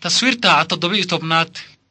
taswiirta toddoba-iyo tobnaad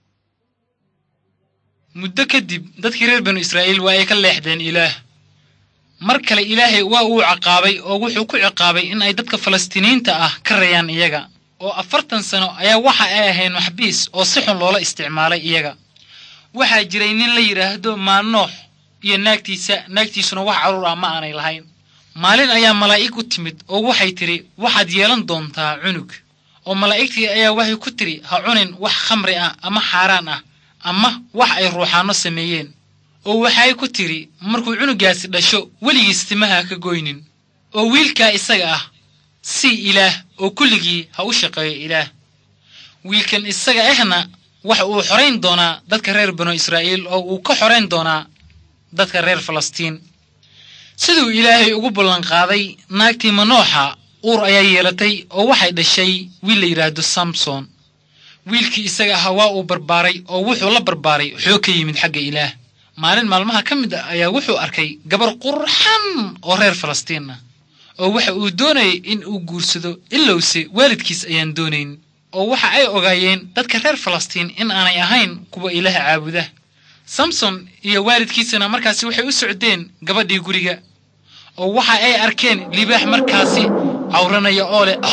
muddo kadib dadkii reer banu israa'iil waa ay ka leexdeen ilaah mar kale ilaahay waa uu ciqaabay oo wuxuu ku ciqaabay in ay dadka falastiiniyiinta ah ka rayaan iyaga oo afartan sano ayaa waxa ay ahayn maxbiis oo si xun loola isticmaalay iyaga waxaa jiray nin la yidhaahdo maanoox iyo naagtiisa naagtiisuna wax carruur ah ma aanay lahayn maalin ayaa malaa'ig u timid oo waxay tidhi waxaad yeelan doontaa cunug oo malaa'igtii ayaa waxay ku tidhi ha cunin wax khamri ah ama xaaraan ah ama wax ay ruuxaanno sameeyeen oo waxay ku tidhi markuu cunugaasi dhasho weligiis timaha ka goynin oo wiilkaa isaga ah sii ilaah oo kulligii ha u shaqeeyo ilaah wiilkan isaga ahna waxa uu xorayn doonaa dadka reer banu israa'iil oo uu ka xorayn doonaa dadka reer falastiin siduu ilaahay ugu ballanqaaday naagtii manooxa uur ayaa yeelatay oo waxay dhashay wiil la yidhaahdo samson wiilkii isaga ahaa waa uu barbaaray oo wuxuu la barbaaray xoog ka yimid xagga ilaah maalin maalmaha ka mid ah ayaa wuxuu arkay gabar qurxan oo reer falastiin ah oo waxa uu doonayay in uu guursado ilowse waalidkiis ayaan doonayn oo waxa ay ogaayeen dadka reer falastiin in aanay ahayn kuwa ilaah caabuda samson iyo waalidkiisana markaasi waxay u socdeen gabadhii guriga oo waxa ay arkeen libaax markaasi cawranaya oo leh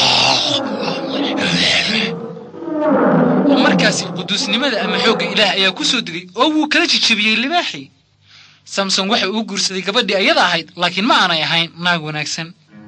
oo markaasi quduusnimada ama xoogga ilaah ayaa ku soo degay oo wuu kala jijabiyey libaaxii samson waxa uu guursaday gabadhii ayada ahayd laakiin ma aanay ahayn naag wanaagsan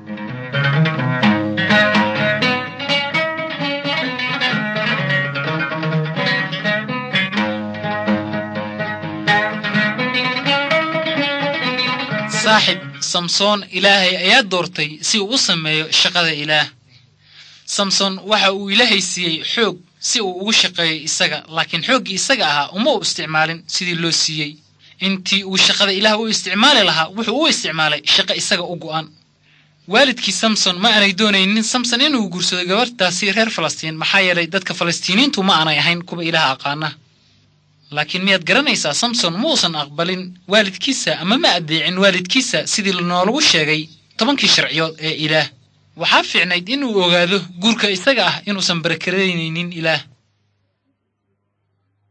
saaxib samsoon ilaahay ayaa doortay si uu u sameeyo shaqada ilaah samson waxa uu ilaahay siiyey xoog si uu ugu shaqeeyo isaga laakiin xooggii isaga ahaa uma u isticmaalin sidii loo siiyey intii uu shaqada ilaah u isticmaali lahaa wuxuu u isticmaalay shaqo isaga u go'an waalidkii samson ma aanay doonaynin samson inuu guursado gabarhtaasi reer falastiin maxaa yeelay dadka falastiiniyiintu ma aanay ahayn kuwa ilaah aqaana laakiin miyaad garanaysaa samson muusan aqbalin waalidkiisa ama ma addeecin waalidkiisa sidii noolagu sheegay tobankii sharciyood ee ilaah waxaa fiicnayd inuu ogaado guurka isaga ah inuusan barakaraynaynin ilaah